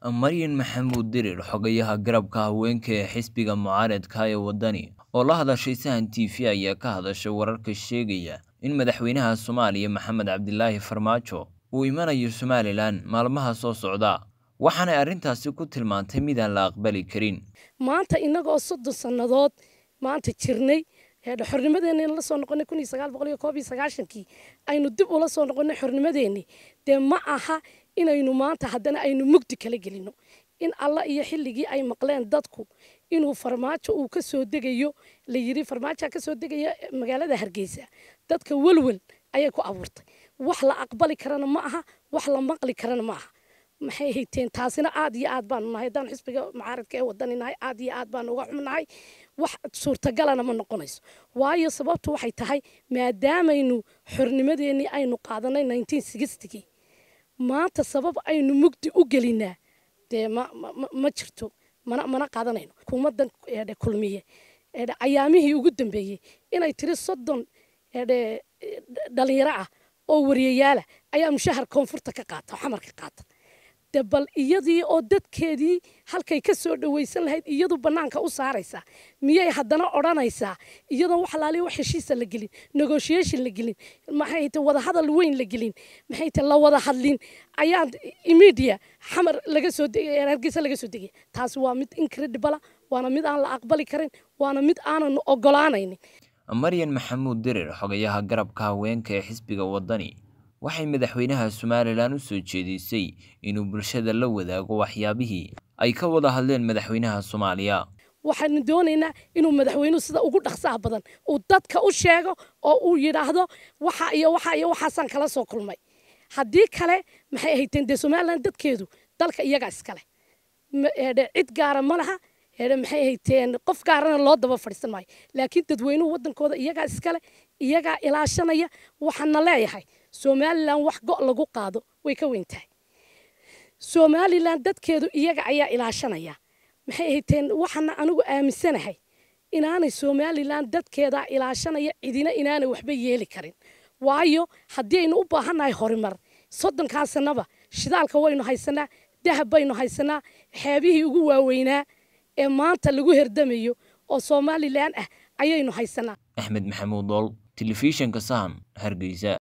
maryan maxamuud dirir xogayaha garabka haweenka ee xisbiga mucaaradka ee waddani oo la hadashay sahan t v ayaa ka hadashay wararka sheegaya in madaxweynaha soomaaliya maxamed cabdilaahi farmaajo uu imanayo somalilan maalmaha soo socda waxaanay arrintaasi ku tilmaantay midaan la aqbali karin maanta innagoo soddon sannadood maanta jirnay xornimadeenni la soo noqonay kun iyo sagaal boqol iyo koob iyo sagaashankii aynu dib ula soo noqonay xornimadeenni dee ma aha inaynu maanta haddana aynu mugdi kala gelino in alla iyo xilligii ay maqleen dadku inuu farmaajo uu ka soo degayo la yiri farmaajoa ka soo degaya magaalada hargeysa dadka welwel ayay ku abuurtay wax la aqbali karana ma aha wax la maqli karana ma aha maxay hayteen taasina aad iyo aad baanu nahay haddaan xisbiga mucaaradka ee wadani nahay aad iyo aad baanu uga xumnahay wax suurtagalana ma noqonayso waayo sababtu waxay tahay maadaamaynu xornimadeennii aynu qaadanay nineteen sixtygii maanta sabab aynu mugdi u gelinaa dee ma ma jirto mana mana qaadanayno hukuumaddan eedhe kulmiye eedhe ayaamihii ugu dambeeyey inay tiri soddon eedhe dhalinyaro ah oo wariyayaala ayaa mushahar koonfurta ka qaata oo xamar ka qaata de bal iyadii oo dadkeedii halkay ka soo dhawaysan lahayd iyadu bannaanka u saaraysaa miyay haddana odhanaysaa iyadoon wax alaaliya wax heshiisa la gelin negotiation la gelin maxay ta wadahadal weyn la gelin maxay ta la wada hadlin ayaan immediate xamar laga soo degay hargeysa laga soo degay taasi waa mid incredible waana mid aan la aqbali karin waana mid aanan ogolaanaynin maryan maxamuud dirir xogayaha garabka haweenka ee xisbiga waddani waxay madaxweynaha somalilan u soo jeedisay inuu bulshada la wadaago waxyaabihii ay ka wada hadleen madaxweynaha soomaaliya waxaanu doonaynaa inuu madaxweynuhu sida ugu dhaqsaha badan uu dadka u sheego oo uu yidhaahdo waxa iyo waxa iyo waxaasaan kala soo kulmay haddii kale maxay ahayteen dee somalilan dadkeedu dalka iyagaa iskale cid gaara ma laha maxay ahayteen qof gaarana loo daba fadhiisan maayo laakiin dadweynuhu waddankooda iyagaa iskale iyagaa ilaashanaya waxaana leeyahay somalilan wax go' lagu qaado way ka weyn tahay somalilan dadkeedu iyaga ayaa ilaashanaya maxay ahayteen waxaana anigu aaminsanahay inaanay somalilan dadkeedaa ilaashanaya cidina inaanay waxba yeeli karin waayo haddii aynu u baahannahay horumar soddonkaa sannaba shidaalka waynu haysanaa dahab baynu haysanaa xeebihii ugu waaweynaa ee maanta lagu herdamayo oo somalilan ah ayaynu haysanaa axmed maxamuud dool telefishinka sahan hargeysa